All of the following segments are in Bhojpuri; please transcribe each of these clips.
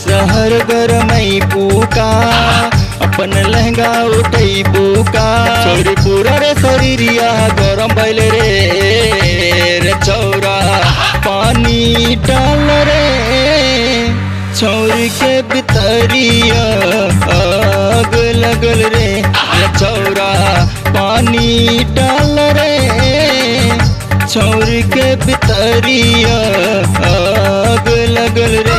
शहर गरमई पूका अपन लहंगा उठई पूका छोरी पूरा रे शरीरिया गरम भइल रे रे चौरा पानी डाल रे छौरी के बितरिया आग लगल रे रे चौरा पानी डाल रे छौरी के बितरिया आग लगल रे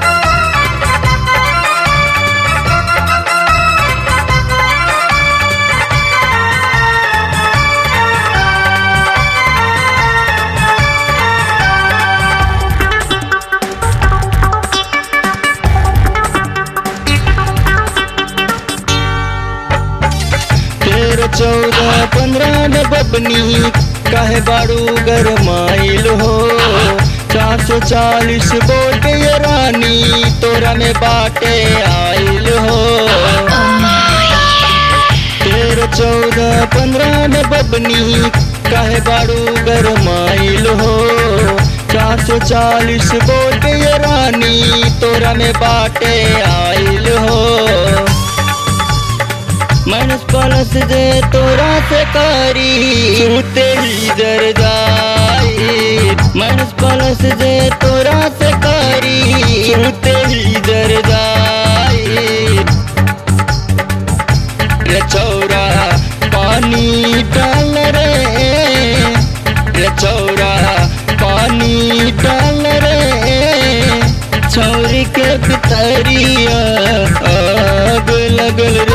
तेरह चौदह पंद्रह न बबनी काहे बारू गरमाइल हो चार सौ चालीस बोल के ये रानी तोरा में बाटे आइल हो तेरह चौदह पंद्रह न बबनी काहे बारू गरमाइल हो चार सौ चालीस बोल के ये रानी तोरा में बाटे आइल हो मनस पलस दे तोरा से करी तेरी दर जाई मनस पलस दे तोरा से करी तेरी दर जाई रे चौरा पानी डाल रे रे चौरा पानी डाल रे छौरी के बितरिया आग लगल रे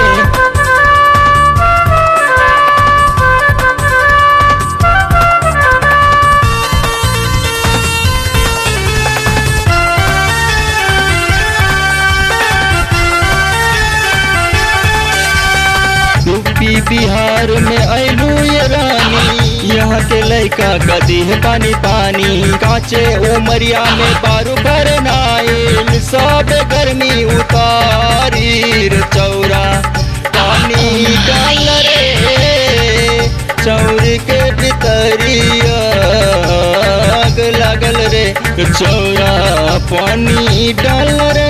यूपी बिहार में ऐलू ये रानी यहाँ के लड़का कदी है पानी पानी काचे उमरिया में पारू कर नाइल सब गर्मी उतारी रे चौरा पानी डाल रे चौर के भितरिया आग लागल रे चौरा पानी डाल रे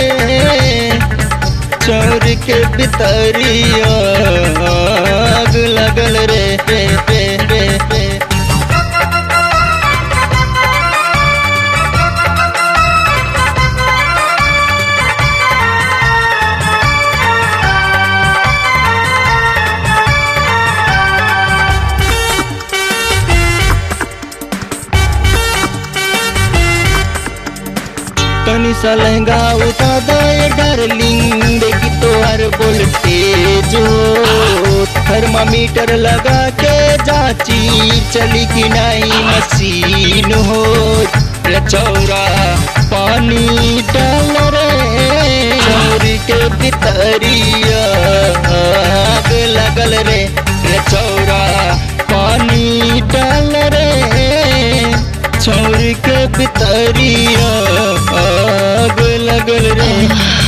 चोर के बितरिया आग लगल रे पे पे पे पे तनी सा लहंगा उठा दे डार्लिंग देखी तो हर वोल्टेज हो थर्मामीटर लगा के जाची चली कि नहीं मशीन हो रे चौरा पानी डाल रे चौरी के भितरिया आग लगल रे रे चौरा पानी डाल रे छोड़ के बितरिया आग लगल रे